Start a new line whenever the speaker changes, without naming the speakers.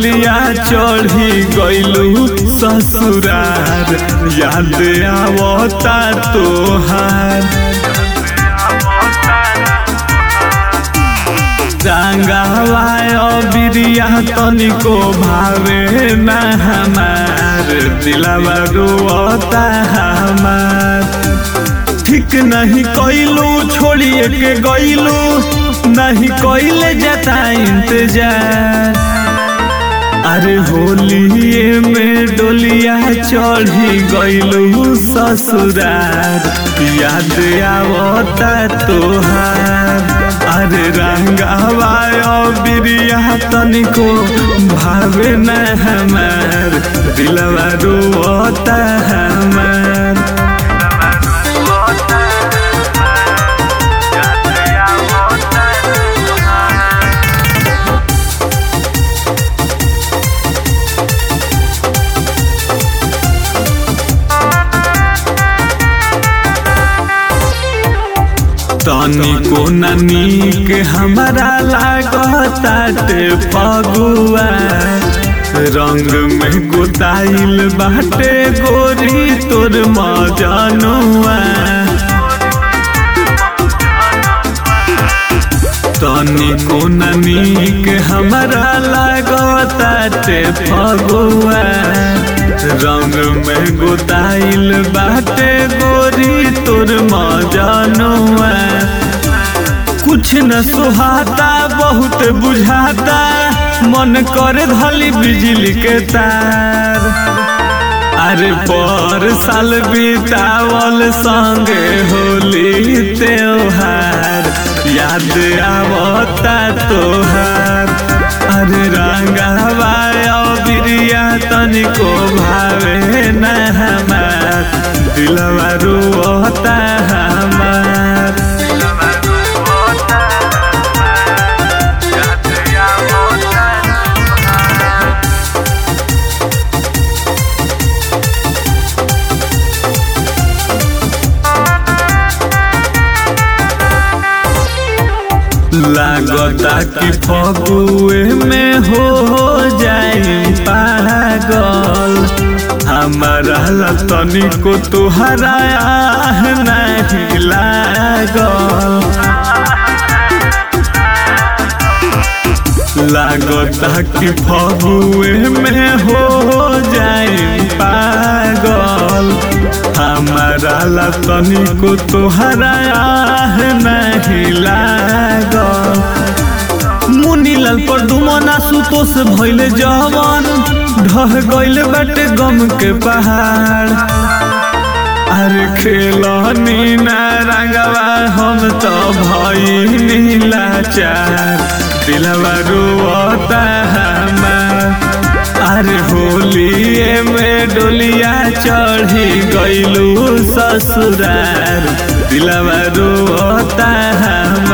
डोलिया चढ़ी गइलू ससुरार याद आवता तोहार रंगावा बिरिया तनिको भावे ना हमार दिलावा रोता हमार ठीक नहीं कैलू छोड़िए के गैलू नहीं कैले जाता इंतजार अरे होलिए में डोलिया चढ़ी गैलू ससुरार याद आवता तोहार अरे रंगावा बिरिया तनिको भावे न हमार दिलवा रोता हमार तनिको नीक हमारा लागताटे फगुआ रंग में गोताइल बाटे गोरी तोर मजनुआ तनिको नीक हमारा लागताटे फगुआ रंग में गोताइल बाटे गोरी तोर मजनुआ कुछ न सुहाता बहुत बुझाता मन कर धली बिजली के तार अरे पर साल बितावल संगे होली त्योहार याद आवता तोहार अरे रंगावा बिरिया तनिको भावे न हमार दिलवा रोता हमार लागता कि फगुए में हो जाए पागल हमारा तनिको तुहरा नहीं लागल लागता कि फगुए में हो जाए पागल हमारा ला तनिको तोहरा नहीं लागल मुनीलाल पर डुमना सुतोष भइल जवन ढह गइल बाटे गम के पहाड़ अरे खेलनी ना रंगवा हम तो भई लाचार दिलवा रोता हमार अरे होलिए में डोलिया चढ़ी गइलू ससुरार दिलवा रोता हमार